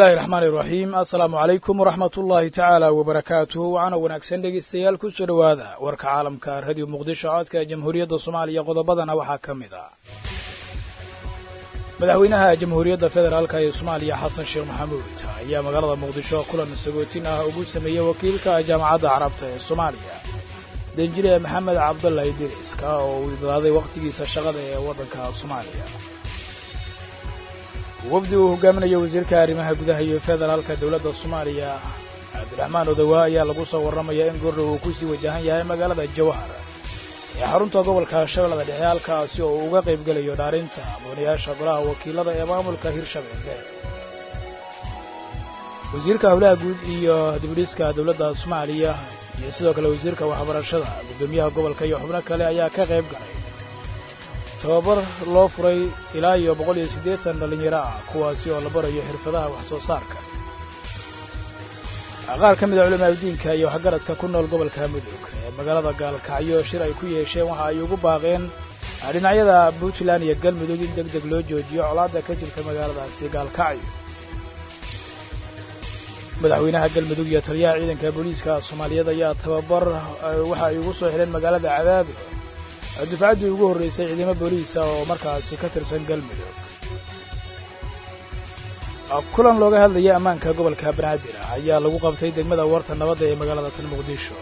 illahi raxmaan iraxiim assalaamu calaykum waraxmat ullaahi tacaala wabarakaatuhu waxaana wanaagsan dhegaystayaal ku soo dhowaada warka caalamka radio muqdisho codka jamhuuriyadda soomaaliya qodobadana waxaa ka mid ah madaxweynaha jamhuuriyadda federaalka ee soomaaliya xasan sheekh maxamuud ayaa magaalada muqdisho kulan sagootin ah ugu sameeyey wakiilka jaamacadda carabta ee soomaaliya danjire maxamed cabdalla idiriska oo uu idlaaday wakhtigiisa shaqada ee waddanka soomaaliya wafdi uu hogaaminayo wasiirka arrimaha gudaha iyo federaalka dowladda soomaaliya cabdiraxmaan odawaa ayaa lagu soo warramaya in goordhow uu kusii wajahan yahay magaalada jawhar ee xarunta gobolka shabeellada dhexe halkaasi oo uu uga qayb gelayo dhaarinta mudanayaasha golaha wakiilada ee maamulka hirshabeelle wasiirka howlaha guud iyo dibudhiska dowladda soomaaliya iyo sidoo kale wasiirka waxbarashada guddoomiyaha gobolka iyo xubno kale ayaa ka qayb galay tababar loo furay ilaa iyo boqol iyo siddeetan dhallinyaro ah kuwaasi oo la barayo xirfadaha wax soo saarka qaar ka mid a culamaadudiinka iyo waxgaradka ku nool gobolka mudug ee magaalada gaalkacyo shir ay ku yeesheen waxa ay ugu baaqeen dhinacyada puntland iyo galmudug in deg deg loo joojiyo colaadda ka jirta magaaladaasi gaalkacyo madaxweynaha galmudug iyo taliyaha ciidanka booliiska soomaaliyeed ayaa tababar waxa ay ugu soo xidheen magaalada cadaado dufcaddii ugu horraysay ciidamo booliisa oo markaasi ka tirsan galmudug kulan looga hadlayay ammaanka gobolka banaadir ayaa lagu qabtay degmada warta nabadda ee magaalada tan muqdisho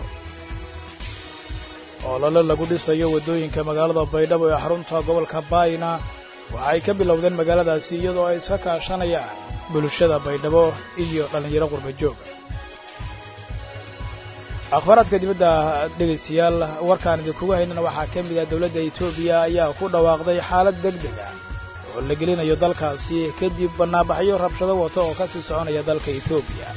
olole lagu dhisayo waddooyinka magaalada baydhabo ee xarunta gobolka baayna waxay ka bilowdeen magaaladaasi iyadoo ay iska kaashanayaan bulshada baydhabo iyo dhallinyaro qurba jooga akhbaaraadka dibadda dhegaystayaal warkaan idinkugu haynana waxaa ka mid ah dowladda etoobiya ayaa ku dhawaaqday xaalad deg deg ah oo la gelinayo dalkaasi kadib bannaabaxyo rabshado wata oo ka sii soconaya dalka etoobiya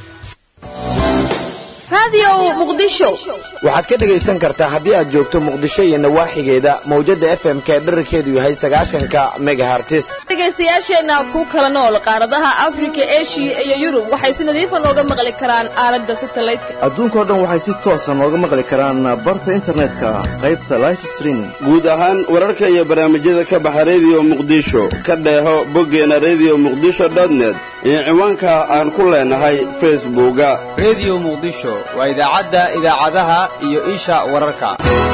waxaad ka dhegaysan kartaa haddii aad joogto muqdisho iyo nawaaxigeeda mawjadda f m ka dherarkeedu yahay sagaashanka megahartis dhegaystayaasheenna ku kala nool qaaradaha afrika eshiya iyo yurub waxay si nadiifa nooga maqli karaan aalada satelliteka adduunkao dhan waxay si toosa nooga maqli karaan barta internetka qaybta life streaming guud ahaan wararka iyo barnaamijyada ka baxa rediyo muqdisho ka dheeho boggeena rediyo muqdisho dotnet iyo ciwaanka aan ku leenahay facebooka rediyo muqdisho waa idaacadda idaacadaha iyo isha wararka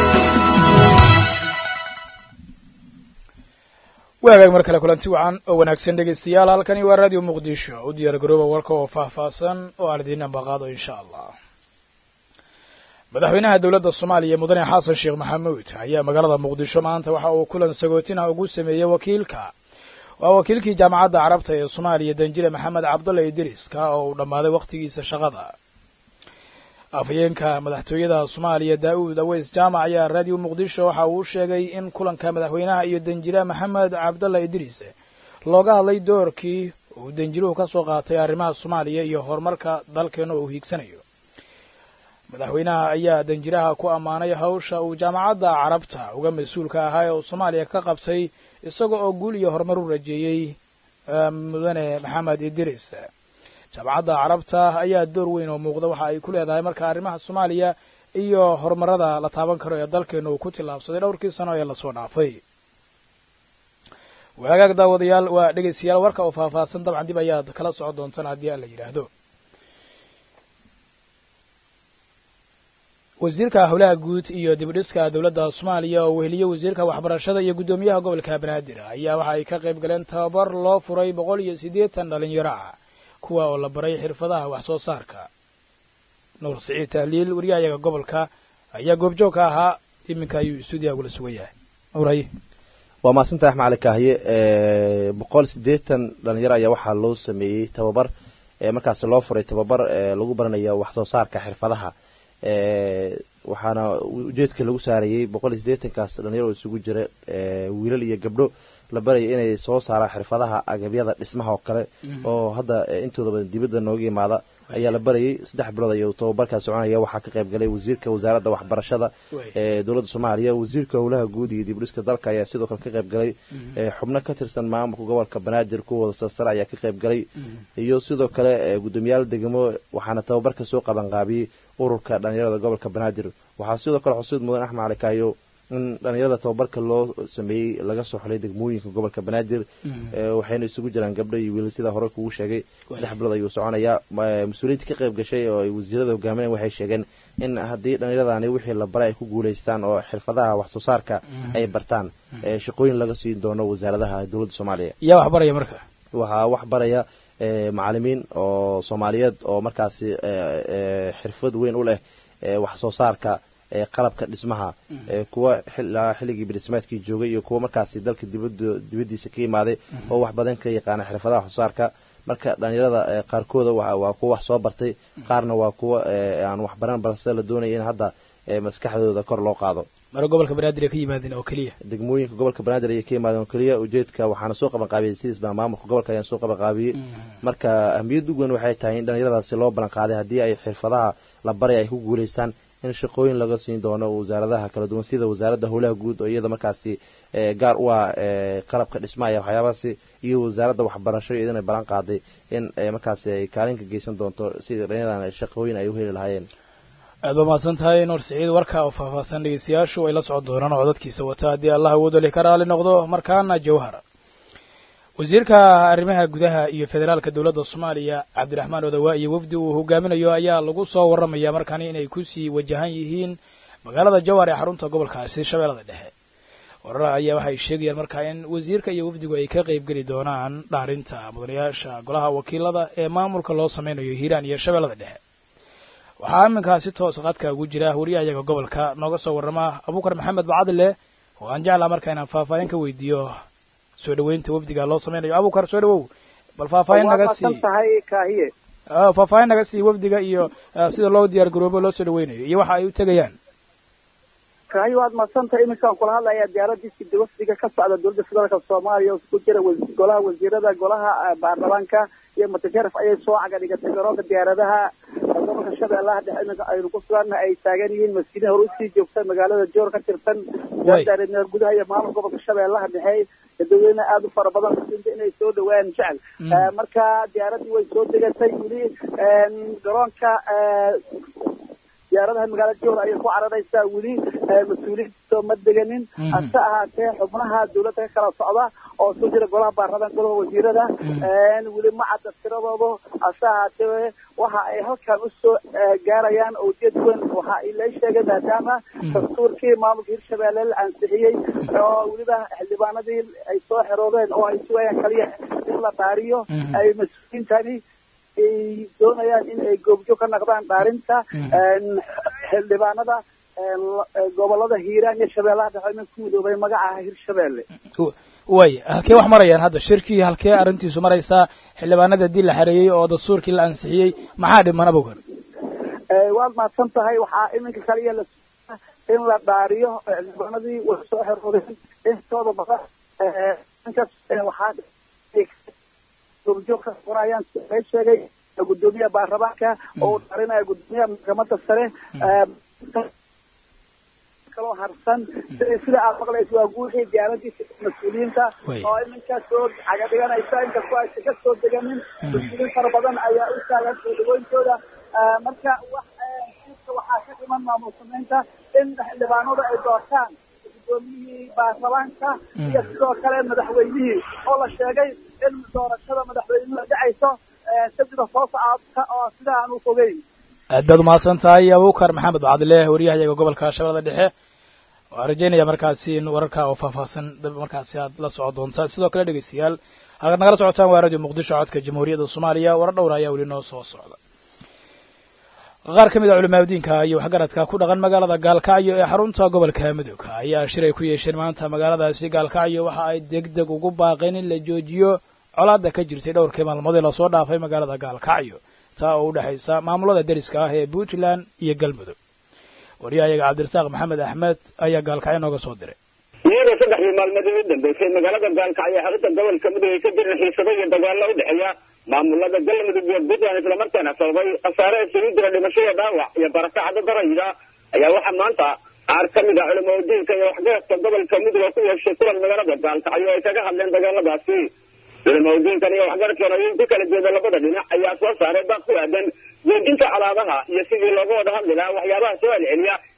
waagaag mar kale kulanti wacan oo wanaagsan dhegaystayaal halkani waa radio muqdisho u diyaar garooba warka oo faahfaahsan oo aan idiin ambaqaado insha allah madaxweynaha dowladda soomaaliya mudane xasan sheekh maxamuud ayaa magaalada muqdisho maanta waxa uu kulan sagootin ah ugu sameeyey wakiilka waa wakiilkii jaamacadda carabta ee soomaaliya danjire maxamed cabdulla idriiska oo uu dhammaaday wakhtigiisa shaqada afhayeenka madaxtooyada soomaaliya daa'uud aweys jaamac ayaa raadiyo muqdisho waxa uu sheegay in kulanka madaxweynaha iyo danjire maxamed cabdalla idriis looga hadlay doorkii uu danjiruhu ka soo qaatay arrimaha soomaaliya iyo horumarka dalkeena uu hiigsanayo madaxweynaha ayaa danjiraha ku ammaanay hawsha uu jaamacadda carabta uga mas-uulka ahaa ee uu soomaaliya ka qabtay isaga oo guul iyo horumar u rajeeyey mudane maxamed idriis jaamacadda carabta ayaa door weyn oo muuqda waxa ay ku leedahay marka arrimaha soomaaliya iyo horumarada la taaban karo ee dalkeena uu ku tillaabsaday dhowrkii sano ee lasoo dhaafay waagaag daawadayaal waa dhegaystayaal warka oo faahfaahsan dabcan dib ayaad kala socon doontaan haddii aan la yidhaahdo wasiirka howlaha guud iyo dibudhiska dowladda soomaaliya oo weheliye wasiirka waxbarashada iyo guddoomiyaha gobolka banaadir ayaa waxa ay ka qayb galeen tababar loo furay boqol iyo siddeetan dhallinyaro ah kuwa oo la baray xirfadaha wax soo saarka nuur siciid tahliil wariyahayaga gobolka ayaa goobjoog ka ahaa iminka ayuu stuudiyaha ugula sugan yahay nuuraye waa mahadsantahay axmed cali kaahiye boqol siddeetan dhalinyaro ayaa waxaa loo sameeyey tababar markaasi loo furay tababar lagu baranayo wax soo saarka xirfadaha waxaana ujeedka lagu saarayey boqol iyo siddeetankaas dhalinyaro isugu jira wiilal iyo gabdho la baraya inay soo saaraan xirfadaha agabyada dhismaha oo kale oo hadda intooda badan dibadda nooga imaada ayaa la barayay saddex bilood ayuu tababarkaa soconaya waxaa ka qayb galay wasiirka wasaaradda waxbarashada ee dowladda soomaaliya wasiirka howlaha guud iyo dibdhiska dalka ayaa sidoo kale ka qayb galay xubno ka tirsan maamulka gobolka banaadir kuwooda sarsare ayaa ka qayb galay iyo sidoo kale guddoomiyaal degmo waxaana tababarka soo qabanqaabiyey ururka dhalinyarada gobolka banaadir waxaa sidoo kale xusuud mudan axmed cali kaayo in dhalinyarada tababarka loo sameeyey laga soo xulay degmooyinka gobolka banaadir waxayna isugu jiraan gabdho iyo wiilal sidaa hore kugu sheegay saddex bilood ayuu soconayaa mas-uuliyiinta ka qayb gashay oo ay wasiirada hogaaminayan waxay sheegeen in haddii dhallinyaradani wixii la baray ay ku guulaystaan oo xirfadaha wax soo saarka ay bartaan shaqooyin laga siin doono wasaaradaha dowladda soomaaliya yaa wax baraya marka waxaa wax baraya macalimiin oo soomaaliyeed oo markaasi xirfad weyn u leh wax soo saarka qalabka dhismaha kuwa xilligii bidhismaadkii joogay iyo kuwa markaasi dalka dibadiisa ka yimaaday oo wax badan ka yaqaana xirfadaha wax soo saarka marka dhalinyarada qaarkooda waa kuwa wax soo bartay qaarna waa kuwa aan wax baran balse la doonaya in hadda maskaxdooda kor loo qaado mara gobolka banaadir ay ka yimaadeen oo keliya degmooyinka gobolka banaadir ayay ka yimaadeen oo keliya ujeedka waxaana soo qaban qaabiyey sidiis baa maamulka gobolka ayaan soo qaban qaabiyey marka ahmiyadda ugu weyn waxay tahay in dhalinyaradaasi loo ballan qaaday haddii ay xirfadaha la baray ay ku guulaystaan in shaqooyin laga siin doono wasaaradaha kala duwan sida wasaaradda howlaha guud oo iyada markaasi gaar u ah qalabka dhismaaya waxyaabahaasi iyo wasaaradda waxbarasho iyadana ballan qaaday in markaasi ay kaalinka geysan doonto sida dhallinyadan shaqooyin ay u heli lahaayeen aad ba mahadsan tahay nuur siciid warka oo faahfaahsan dhegeystayaashu ay la socon doonaan oo codadkiisa wata haddii allah awoodali ka raali noqdo markaana jawhara wasiirka arrimaha gudaha iyo federaalka dowladda soomaaliya cabdiraxmaan odawaa iyo wafdi uu hogaaminayo ayaa lagu soo warramaya markaani inay kusii wajahan yihiin magaalada jawhar ee xarunta gobolkaasi shabeellada dhexe warar ayaa waxay sheegayaan markaa in wasiirka iyo wafdigu ay ka qaybgeli doonaan dhaarinta mudanayaasha golaha wakiilada ee maamulka loo sameynayo hiiraan iyo shabeellada dhexe waxaa iminkaasi toos qadka ugu jira wariyahayaga gobolka nooga soo warrama abuukar maxamed bacadile oo aan jeclaa markaa inaan faahfaahin ka weydiiyo soo dhaweynta wafdiga loo sameynayo abuukar soo dhawow bal faahfaahin naga sii faahfaahin naga sii wafdiga iyo sida loo diyaar garoobo loo soo dhaweynayo iyo waxa ay u tegayaan kahayo waad madsantah iminkaan kula hadlaya diyaaradiisi wafdiga ka socda dowladda federaalka soomaaliya oo isku jira golaha wasiirada golaha baarlamaanka iyo mutajarif ayay soo caga dhigatay garoonka diyaaradaha gobolka shabeellaha dhexe iminka aynu ku suganna ay taagan yihiin masjidin hore usii joogta magaalada joor ka tirsan wasaaradda gudaha iyo maamul gobolka shabeellaha dhexe dadweyne aada u fara badan masjidinta inay soo dhawaan jecel marka diyaaraddii way soo degatay weli garoonka diyaaradaha magaalada joor ayay ku cararaysaa weli mas-uuliyiinto ma deganin hase ahaatee xubnaha dawladda ka kala socda oo soo jira golaha baarlamaan golaha wasiirada weli ma cadda tiradooda hase ahaatee waxa ay halkan usoo gaarayaan oo ujeed weyn waxa ay la sheegay maadaama dastuurkii maamulka hirshabeelle la ansixiyey oo weliba xildhibaanadii ay soo xeroodeen oo ay sugayaan kaliya in la dhaariyo ay mas-uuliyiintani ay doonayaan in ay goobjoog ka naqdaan dhaarinta xildhibaanada gobolada hiiraan iyo shabeellaha dhexe imin ku midoobay magaca hirshabeelle waaya halkee wax marayaan hadda shirkii halkee arrintiisu maraysaa xildhibaanada haddii la xareeyey oo dastuurkii la ansixiyey maxaa dhiman abugan waad mahadsan tahay waxaa iminka kaliya la in la dhaariyo xildhibaanadii way soo xeroodeen intooda badan waxaa goobjoog ka qorayaan ay sheegay gudoomiyaha baarlamaanka oo uu dhaarinaya gudoomiyaha maxkamada sare kaloo harsan sida aad maqlaysa waa guuxii diyaaradiisa mas-uuliyiinta oo iminkaa soo caga dhiganaysa inkastoo aysan ka soo deganin mas-uuliyiin fara badan ayaa u taagan soo dhaweyntooda marka wax waxaa ka dhiman maamul samaynta in xildhibaanadu ay doortaan gudoomiyihii baarlamaanka iyo sidoo kale madaxweynihii oo la sheegay in doorashada madaxweynuhu dhacayso sabtida soo socota oo sida aan u fogeyn aad baad umahadsan tahay abuukar maxamed bacdile wariyahayaga gobolka shabeellada dhexe waan rajeynaya markaasi in wararka oo faahfaahsan markaasi aad la soco doontaan sidoo kale dhegeystayaal halkaad nagala socotaan waa radio muqdisho codka jamhuuriyadda soomaaliya warar dhowra ayaa weli noo soo socda qaar ka mid a culimaadudiinka iyo waxgaradka ku dhaqan magaalada gaalkacyo ee xarunta gobolka mudug ayaa shir ay ku yeesheen maanta magaaladaasi gaalkacyo waxa ay deg deg ugu baaqeen in la joojiyo colaadda ka jirtay dhowrkii maalmood ee lasoo dhaafay magaalada gaalkacyo taa oo u dhexaysa maamulada deriska ah ee puntland iyo galmudug waryahayaga cabdirasaaq maxamed axmed ayaa gaalkacyo nooga soo diray iyadoo saddexdii maalmood u dambeysay magaalada gaalkacyo xarunta gobolka mudug ay ka jirin xiisado iyo dagaallo u dhexeeya maamulada galmudug iyo puntland islamarkaana sababay khasaare isugu jira dhimasho iyo dhaawac iyo barakacda darayda ayaa waxaa maanta qaar ka mid ah culimadiinka iyo waxgaradka gobolka mudug oo ku yeeshay kulan magaalada gaalkacyo ay kaga hadleen dagaaladaasi culimadiinkan iyo waxgaradkan oo ku kala jeeda labada dhinac ayaa soo saaray baaq ku aadan joojinta colaadaha iyo sidii looga wada hadli lahaa waxyaabaha soo celceliya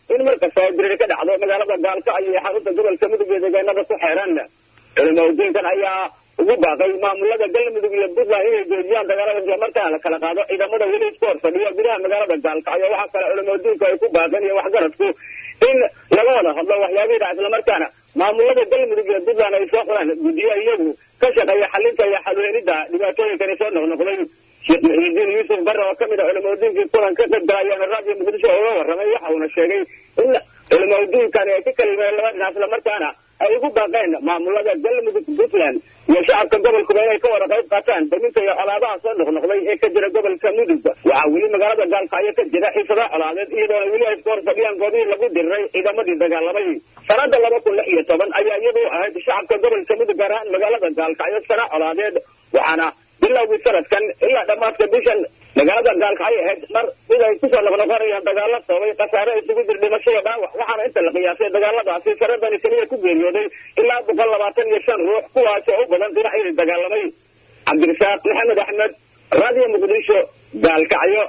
in markasta ay diriri ka dhacdo magaalada gaalkacyo iyo xarunta gobolka mudug iyo deegaanada ku xeeran culimaudiinkan ayaa ugu baaqay maamulada galmudug iyo puntland inay joojiyaan dagaalada islamarkaana la kala qaado ciidamada weli isku hor fadhiya gudaha magaalada gaalkacyo waxaa kale culimaudiinku ay ku baaqeen iyo waxgaradku in laga wada hadlo waxyaabihii dhaca islamarkaana maamulada galmudug iyo puntland ay soo qoraan guddiyo iyagu ka shaqeeya xalinta iyo xalweelida dhibaatooyinkani soo noqnoqday sheekh muxiidiin yuusuf barre oo kamid a culimaudiinkii kulan ka qayb galay ayaana raadiyo muqdisho uga warramay waxa uuna sheegay in culimaudiinkani ay ka kalimeen laba dhinac islamarkaana ay ugu baaqeen maamulada galmudug puntland iyo shacabka gobolkuba inay ka wada qayb qaataan daminta iyo colaabaha soo noqnoqday ee ka jira gobolka mudug waxaa weli magaalada gaalkacyo ka jira xiisada colaadeed iyadoona weli ay iska hor fadhiyaan goobihii lagu diriray ciidamadii dagaalamay sanada laba kun lix iyo toban ayaa iyadu ahayd shacabka gobolka mudug gaar ahaan magaalada gaalkacyo sana colaadeed waxaana bilowgii sanadkan ilaa dhammaadka bishan magaalada gaalkacyo ahayd mar mid ay kusoo noqnoqonayaan dagaalo sababay khasaare isugu jir dhimashada dhaawac waxaana inta la qiyaasay dagaaladaasi sanadani keliya ku geeriyooday ilaa boqol labaatan iyo shan ruux kuwaasi oo u badan dhinacyadii dagaalamay cabdirasaaq maxamed axmed raadiyo muqdisho gaalkacyo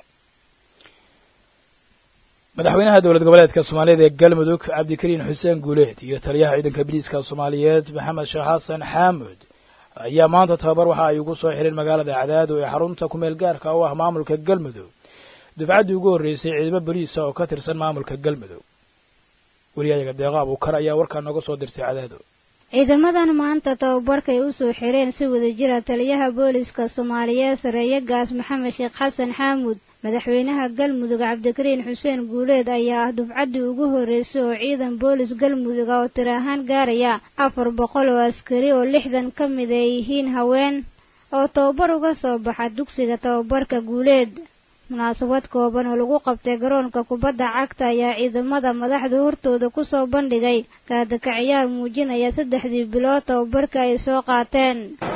madaxweynaha dowlad goboleedka soomaaliyeed ee galmudug cabdikariin xuseen guuleed iyo taliyaha ciidanka biliiska soomaaliyeed maxamed sheekh xasan xaamud ayaa maanta tababar waxa ay ugu soo xireen magaalada cadaado ee xarunta kumeel gaarka u ah maamulka galmudug dufcaddii ugu horreysay ciidamo boliisa oo ka tirsan maamulka galmudug weliyayaga deeqa abuukar ayaa warkaa nooga soo dirtay cadaado ciidamadan maanta tababarkay u soo xireen si wadajira taliyaha booliska soomaaliyeed sareeye gaas maxamed sheekh xasan xaamuud madaxweynaha galmudug cabdikariin xuseen guuleed ayaa ah dufcaddii ugu horreysay oo ciidan boolis galmudug oo tir ahaan gaaraya afar boqol oo askari oo lixdan ka mid ay yihiin haween oo tababar uga soo baxa dugsiga tababarka guuleed munaasabad kooban oo lagu qabtay garoonka kubadda cagta ayaa ciidamada madaxdu hortooda kusoo bandhigay kaadaka ciyaar muujinaya saddexdii bilood tababarka ay soo qaateen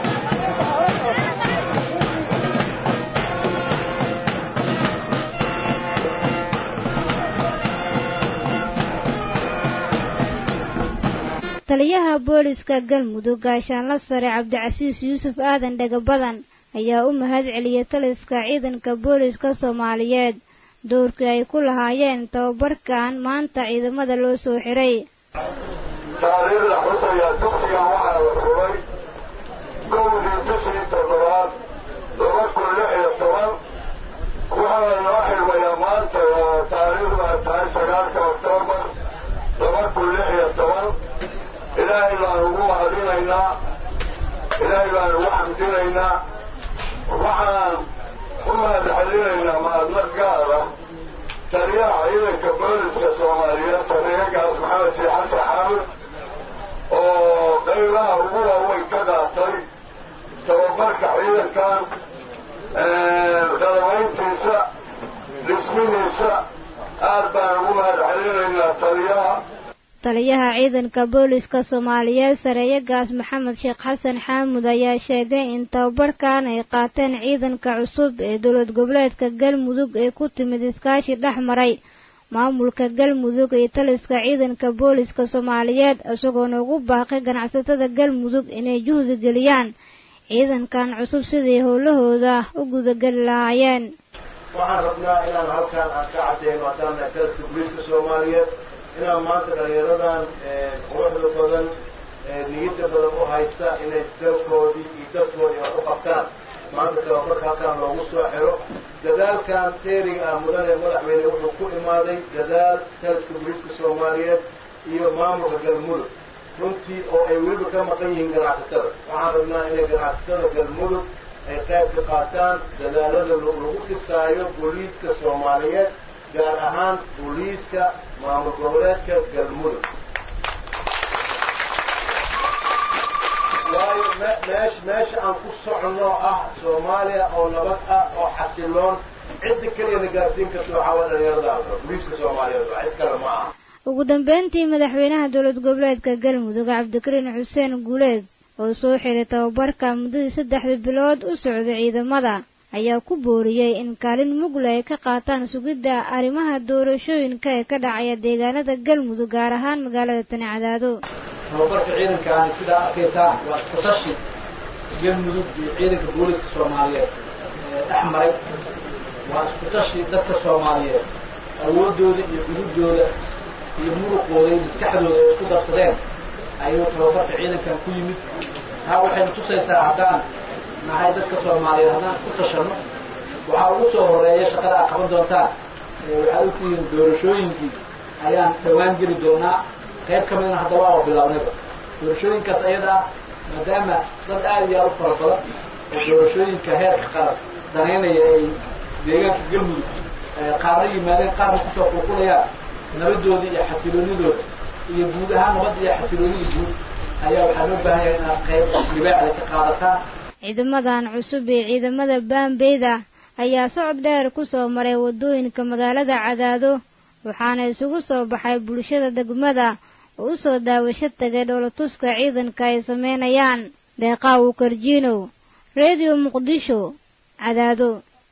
taliyaha booliska galmudug gaashaanla sare cabdicasiis yuusuf aadan dhagabadan ayaa u mahad celiyay taliska ciidanka booliska soomaaliyeed doorkii ay ku lahaayeen tababarkan maanta ciidamada loo soo xiray taariikhda xusaya dugsigan waxaa la furay gowdii bishii toddobaad laba kun lix iyo toban waxaana loo xirmayaa maanta oo taariikhdu ay tahay sagaalka oktoobar laba kun lix iyo toban ilaahay baan ugu mahadinaynaa ilaahay baan ugu xamdinaynaa waxaan u mahad celinaynaa mahadnaq gaara taliyaha ciidanka booliska soomaaliyeed taliyaagaas maxamed sheekh xasan xaamud oo qaybaha ugu waaweyn ka qaatay tababarka ciidankan qadabayntiisa dhismihiisa aad baan ugu mahad celinaynaa taliyaha taliyaha ciidanka booliska soomaaliyeed sareeye gaas maxamed sheekh xasan xaamud ayaa sheegay in tababarkan ay qaateen ciidanka cusub ee dowlad goboleedka galmudug ee ku timid iskaashi dhex maray maamulka galmudug iyo taliska ciidanka booliska soomaaliyeed isagoona ugu baaqay ganacsatada galmudug inay juhdi geliyaan ciidankan cusub siday howlahooda u gudageli lahaayeen waxaan rabnaa inaan halkaan aan ka cadeyno haddaan nahay taliska booliiska soomaaliyeed inaan maanta dhalinyaradan quruxda badan niyadda badan u haysta inay dalkoodii iyo dadkoodii wax u qabtaan maanta tababarka halkaan loogu soo xiro dadaalkan dheeriga ah mudane madaxweyne wuxuu ku imaaday dadaal taliska booliiska soomaaliyeed iyo maamulka galmudug runtii oo ay weliba ka maqan yihiin ganacsatada waxaan rabnaa inay ganacsatada galmudug ay qayb ka qaataan dadaalada lagu dhisaayo booliiska soomaaliyeed gaar ahaan booliiska maamul goboleedka galmudug waayo meesh meesha aan ku soconno ah soomaaliya oo nabad ah oo xasiloon cidda keliya na gaarsiin karto waxaa waa dhalinyarada booliiska soomaaliyeed waa cid kale ma aha ugu dambeyntii madaxweynaha dowlad goboleedka galmudug cabdikariin xuseen guuleed oo soo xiray tababarka muddadii saddexda bilood u socday ciidamada ayaa ku booriyey in kaalin mugla ay ka qaataan sugidda arrimaha doorashooyinka ee ka dhacaya deegaanada galmudug gaar ahaan magaalada tani cadaado tababarka ciidankaani sidaa arkaysaan waa isku-tashi galmudug iyo ciidanka booliska soomaaliyeed ee dhex maray waa isku-tashi dadka soomaaliyeed awooddooda iyo gudubdooda iyo muruqooda iyo maskaxdooda ay isku darsadeen ayuu tababarka ciidankan ku yimid taa waxayna tusaysaa haddaan nahay dadka soomaaliyeed haddaan isku tashanno waxaa ugu soo horeeya shaqada aad qaban doontaan waxaad ogtihiin doorashooyinkii ayaan dhawaan geli doonaa qayb ka midna hadda waa bilownayba doorashooyinkaas ayadaa maadaama dad aada iyo aada u fara badan oo doorashooyinka heerka qaran danaynaya ay deegaanka galmudug qaarna yimaadeen qaarna kusoo qulqulayaan nabadoodii iyo xasiloonidooda iyo guud ahaan nabadda iyo xasiloonida guud ayaa waxaa loo baahan yahay inaad qayb libaaxda ka qaadataan ciidamadan cusub ee ciidamada baambeyda ayaa socod dheer ku soo maray waddooyinka magaalada cadaado waxaana isugu soo baxay bulshada degmada oo u soo daawasho tagay dhoolatuska ciidanka ay sameynayaan deeqaawu karjiinow reediyo muqdisho cadaado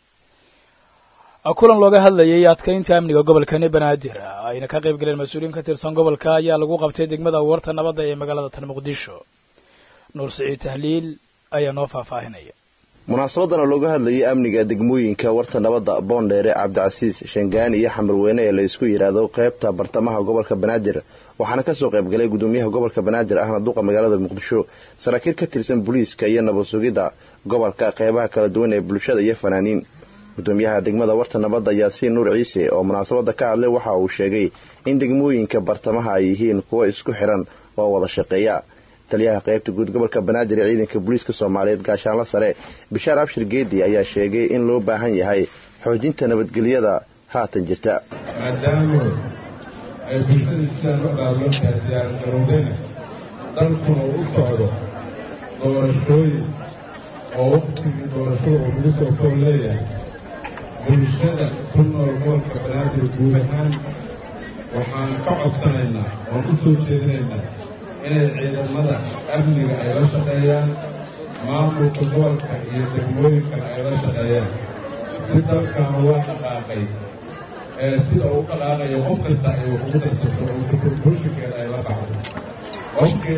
kulan looga hadlayay adkaynta amniga gobolkani banaadir ayna ka qayb galeen mas-uuliyiin ka tirsan gobolka ayaa lagu qabtay degmada warta nabadda ee magaalada tan muqdisho nuur siciid tahliil ayaa noo faahfaahinaya munaasabadan oo looga hadlayay amniga degmooyinka warta nabadda boondheere cabdicasiis shangaani iyo xamarweyne ee la isku yidhaahdo qaybta bartamaha gobolka banaadir waxaana kasoo qaybgalay gudoomiyaha gobolka banaadir ahna duqa magaalada muqdisho saraakiil ka tirsan booliiska iyo nabad sugidda gobolka qeybaha kala duwan ee bulshada iyo fanaaniin gudoomiyaha degmada warta nabadda yaasiin nuur ciise oo munaasabada ka hadlay waxa uu sheegay in degmooyinka bartamaha ay yihiin kuwo isku xiran oo wada shaqeeya taliyaha qaybta guud gobolka banaadir ee ciidanka booliiska soomaaliyeed gaashaanla sare bishaar abshir geedi ayaa sheegay in loo baahan yahay xoojinta nabadgelyada haatan jirta maadaama ay bulshada sidaan u dhaalantahay diyaargarowdayna dalkuna u socdo doorashooyin oo waqtigii doorashada uu lagu soo kool leeyahay bulshada ku nool gobolka banaadir guud ahaan waxaan ka codsanaynaa oon u soo jeedinaynaa inay ciidamada amniga ay la shaqeeyaan maamulka gobolka iyo degmooyinkana ay la shaqeeyaan si dalkan waa dhaqaaqay ee sida uu dhaqaaqayo qof kasta ay wax ugu darsato oo kukurbulshinkeeda ay la baxdo qofkii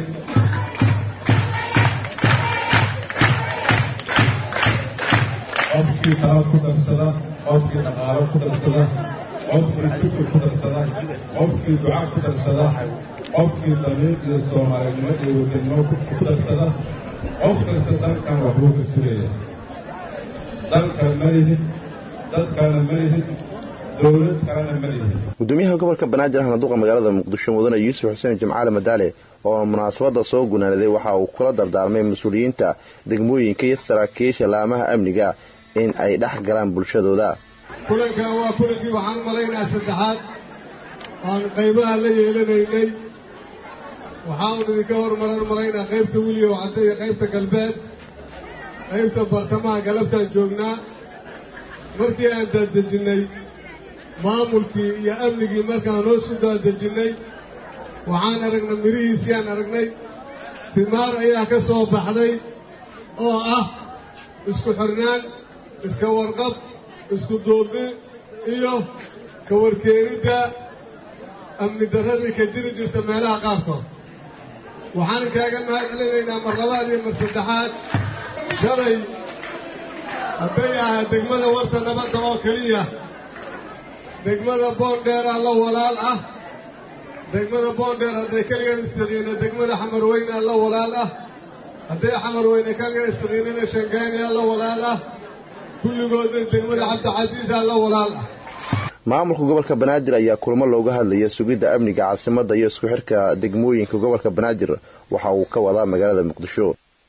qofkii tala ku darsada qofkii dhaqaalo ku darsada qofkii fikir ku darsada qofkii duca ku darsada qofkii damiir iyo soomaalinimo iyo wadanimo ku darsada qof kasta dalkan waxbuu ka sugaya dalkan ma lihid dadkana ma lihid dowlad kalena ma lihid gudoomiyaha gobolka banaadir ahna duqa magaalada muqdisho mudane yuusuf xuseen jimcaale madaale oo munaasabada soo gunaanaday waxa uu kula dardaarmay mas-uuliyiinta degmooyinka iyo saraakiisha laamaha amniga in ay dhex galaan bulshadooda kulankan waa kulankii waxaan malaynaha saddexaad aan qaybaha la yeelanaynay waxaan idinka hormaran malaynaa qaybta wiliyow cadde iyo qaybta galbeed qaybta bartamaha galabtaan joognaa markii aan daadajinnay maamulkii iyo amnigii markaan hoos u daadajinnay waxaan aragnay midhihiisii aan aragnay timaar ayaa ka soo baxday oo ah isku xirnaan iska warqab isku duubni iyo ka warkeenidda amni darradii ka jiri jirta meelaha qaarkood waxaan kaaga mahad celinaynaa mar labaad iyo mar saddexaad shalay hadday ahaa degmada warta nabadda oo keliya degmada boondheeraa la walaal ah degmada boondheer hadday keligeed istaqiina degmada xamarweyne la walaal ah hadday xamarweyne keligeed istaqiinana shangaaniya la walaal ah kulligoodna degmada cabdicasiisa la walaal ah maamulka gobolka banaadir ayaa kulamo looga hadlaya sugidda amniga caasimadda iyo isku xirka degmooyinka gobolka banaadir waxa uu ka wadaa magaalada muqdisho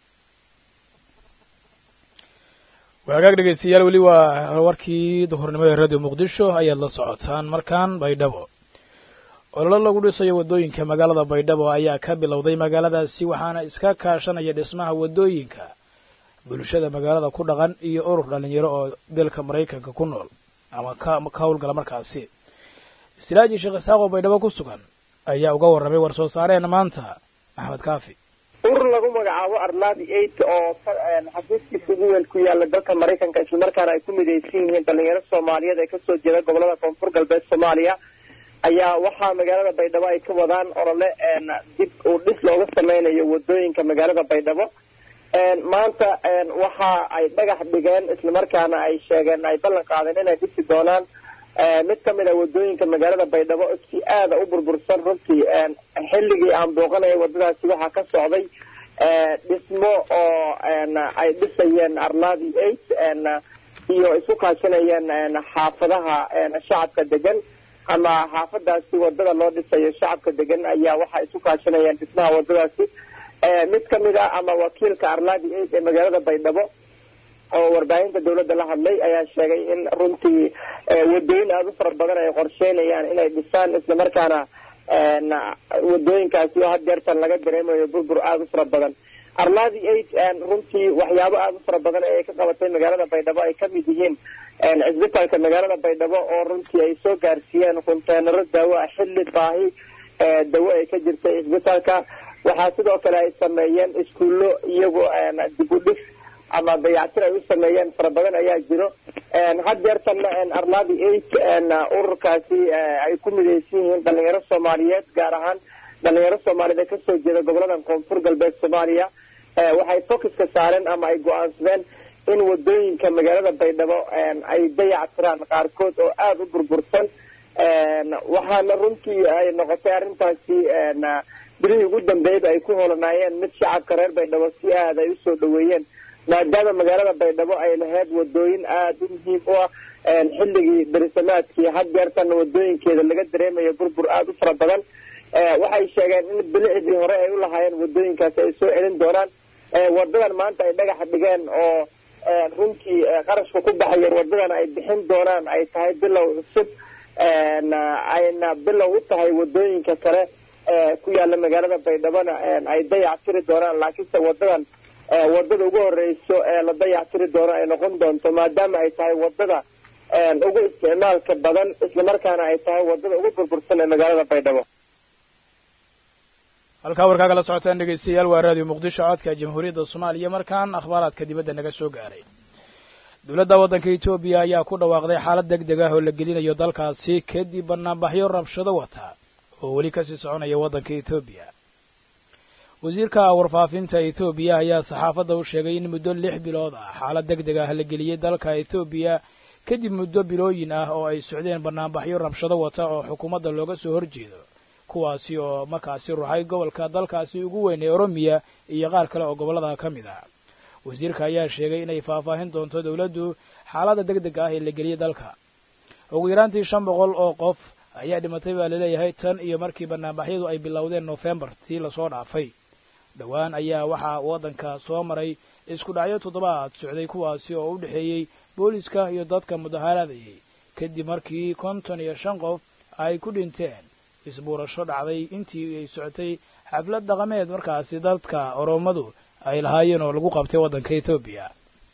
waagaag dhegaystayaal weli waa warkii duhurnimada ee radio muqdisho ayaad la socotaan markaan baydhabo ololo lagu dhisayo waddooyinka magaalada baydhabo ayaa ka bilowday magaaladaasi waxaana iska kaashanaya dhismaha waddooyinka bulshada magaalada ku dhaqan iyo urur dhallinyaro oo dalka maraykanka ku nool ama ka howlgala markaasi istiraaji sheekh isaaq oo baydhabo ku sugan ayaa uga warramay war soo saareen maanta maxamed kaafi urur lagu magacaabo arladi eight oo xafiiskiisa ugu weyn ku yaala dalka maraykanka islamarkaana ay ku midaysan yihiin dhalinyaro soomaaliyeed ee kasoo jeeda gobolada koonfur galbeed soomaaliya ayaa waxaa magaalada baydhabo ay ka wadaan olole dib uu dhis looga sameynayo wadooyinka magaalada baydhabo maanta waxa ay dhagax dhigeen islamarkaana ay sheegeen ay ballan qaadeen inay dhisi doonaan mid ka mid a wadooyinka magaalada baydhabo si aada u burbursan runtii xilligii aan booqanaya wadadaasi waxaa ka socday dhismo oo ay dhisayeen arladi eight iyo isu kaashanayeen xaafadaha shacabka degan ama xaafadaasi wadada loo dhisayo shacabka degan ayaa waxaa isu kaashanayeen dhismaha wadadaasi mid ka mid ah ama wakiilka arladi eight ee magaalada baydhabo oo warbaahinta dawladda la hadlay ayaa sheegay in runtii wadooyin aada u fara badan ay qorsheynayaan inay dhisaan islamarkaana wadooyinkaasi oo had jeertan laga dareemayo burbur aada u fara badan arladi eight runtii waxyaabo aada u fara badan ee ay ka qabatay magaalada baydhabo ay kamid yihiin cisbitaalka magaalada baydhabo oo runtii ay soo gaarsiiyeen konteenaro daawo ah xilli baahi dawo ay ka jirtay cisbitaalka waxaa sidoo kale ay sameeyeen iskuullo iyagoo dib u dhis ama dayactir ay u sameeyeen fara badan ayaa jiro had jeertanna arladi eight ururkaasi ay ku midaysan yihiin dhalinyaro soomaaliyeed gaar ahaan dhalinyaro soomaaliyeed ee kasoo jeeda gobolada koonfur galbeed soomaaliya waxay focuska saareen ama ay go-aansadeen in wadooyinka magaalada baydhabo ay dayactiraan qaarkood oo aada u burbursan waxaana runtii ay noqotay arrintaasi bilihii ugu dambeeyaba ay ku holanaayeen mid shacabka reer baydhabo si aada ay usoo dhaweeyeen maadaama magaalada baydhabo ay lahayd wadooyin aada u muhiim u ah xilligii berisamaadkii had jeertana wadooyinkeeda laga dareemayo burbur aada u fara badan waxay sheegeen in bilicdii hore ay u lahaayeen wadooyinkaasi ay soo celin doonaan wadadan maanta ay dhagaxa dhigeen oo runtii qarashka ku baxayo wadadan ay bixin doonaan ay tahay bilow cusub ayna bilow u tahay wadooyinka kale ku yaala magaalada baydhabona ay dayac tiri doonaan laakiinse wadadan wadada ugu horeyso ee la dayac tiri doono ay noqon doonto maadaama ay tahay wadada ugu isticmaalka badan islamarkaana ay tahay wadada ugu burbursan ee magaalada baydhabo halkaa warkaa kala socotaan dhegaystayaal waa raadiyo muqdisho codka jamhuuriyadda soomaaliya markaan akhbaaraadka dibadda naga soo gaaray dowladda waddanka etoobiya ayaa ku dhawaaqday xaalad deg deg ah oo la gelinayo dalkaasi kadib banaanbaxyo rabshado wata oo weli kasii soconaya waddanka etoobiya wasiirka warfaafinta etoobiya ayaa saxaafadda u sheegay in muddo lix bilood ah xaalad deg deg ah la geliyey dalka etoobiya kadib muddo bilooyin ah oo ay socdeen banaanbaxyo rabshado wata oo xukuumadda looga soo horjeedo kuwaasi oo markaasi ruxay gobolka dalkaasi ugu weyn ee oromiya iyo qaar kale oo gobollada ka mid ah wasiirka ayaa sheegay inay faahfaahin doonto dowladdu xaaladda deg deg ah ee la geliyey dalka ugu yaraantii shan boqol oo qof ayaa dhimatay baa laleeyahay tan iyo markii banaanbaxyadu ay bilowdeen nofembar tii lasoo dhaafay dhowaan ayaa waxaa waddanka soo maray isku dhacyo toddobaad socday kuwaasi oo u dhexeeyey booliska iyo dadka mudaharaadayay kadib markii konton iyo shan qof ay ku dhinteen isbuurasho dhacday intii ay socotay xaflad dhaqameed markaasi dadka oromadu ay lahaayeen oo lagu qabtay waddanka etoobiya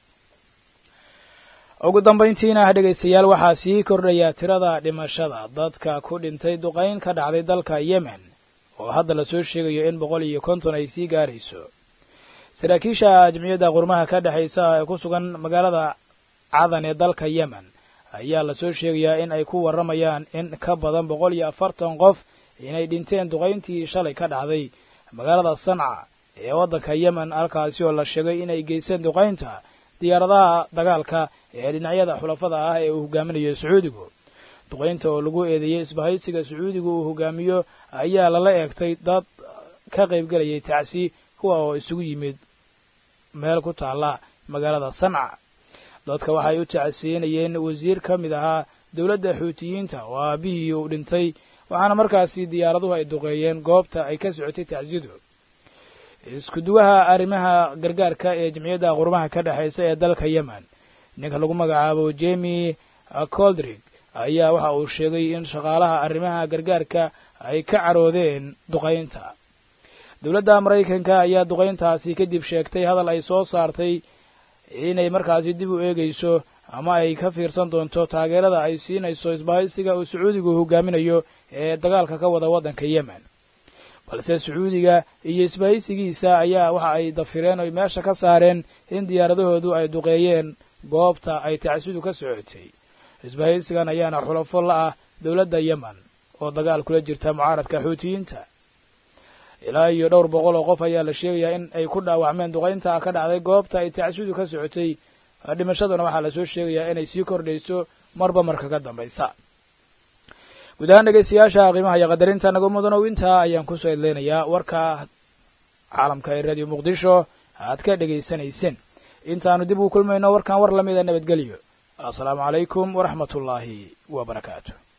ugu dambayntiina dhegaystayaal waxaa sii kordhaya tirada dhimashada dadka ku dhintay duqayn ka dhacday dalka yemen oo hadda lasoo sheegayo in boqol iyo konton ay sii gaarayso saraakiisha jamciyadda qurmaha ka dhexaysa ee ku sugan magaalada cadan ee dalka yemen ayaa lasoo sheegayaa in ay ku warramayaan in ka badan boqol iyo afartan qof inay dhinteen duqayntii shalay ka dhacday magaalada sanca ee waddanka yemen halkaasi oo la sheegay inay geysteen duqaynta diyaaradaha dagaalka ee dhinacyada xulafada ah ee uu hogaaminayo sacuudigu duqaynta oo lagu eedeeyey isbahaysiga sacuudigu uu hogaamiyo ayaa lala eegtay dad ka qaybgelayay tacsi kuwa oo isugu yimid meel ku taalla magaalada sanca dadka waxay u tacsiyenayeen wasiir ka mid ahaa dowladda xuutiyiinta oo aabihii uu dhintay waxaana markaasi diyaaraduhu ay duqeeyeen goobta ay ka socotay tacsiyadu iskuduwaha arrimaha gargaarka ee jamciyadda qurmaha ka dhexaysa ee dalka yemen ninka lagu magacaabo jemi coldrig ayaa waxa uu sheegay in shaqaalaha arrimaha gargaarka ay ka caroodeen duqaynta dowladda maraykanka ayaa duqayntaasi kadib sheegtay hadal ay soo saartay inay markaasi dib u eegayso ama ay ka fiirsan doonto taageerada ay siinayso isbahaysiga uu sacuudigu hogaaminayo ee dagaalka ka wada waddanka yemen balse sacuudiga iyo isbahaysigiisa ayaa waxa ay dafireen oy meesha ka saareen in diyaaradahoodu ay duqeeyeen goobta ay tacsidu ka socotay isbahaysigan ayaana xulafo la ah dowladda yemen oo dagaal kula jirta mucaaradka xuutiyiinta ilaa iyo dhowr boqol oo qof ayaa la sheegayaa in ay ku dhaawacmeen duqaynta ka dhacday goobta ay tacsidu ka socotay dhimashaduna waxaa lasoo sheegayaa inay sii kordhayso marba marka ka dambaysa guud ahaan dhegaystayaasha qiimaha iyo qadarinta naga mudanow intaa ayaan kusoo edleynayaa warka caalamka ee radio muqdisho aad ka dhegaysanayseen intaanu dib ugu kulmayno warkan war lamida nabadgelyo assalaamu calaykum waraxmat ullaahi wa barakaatu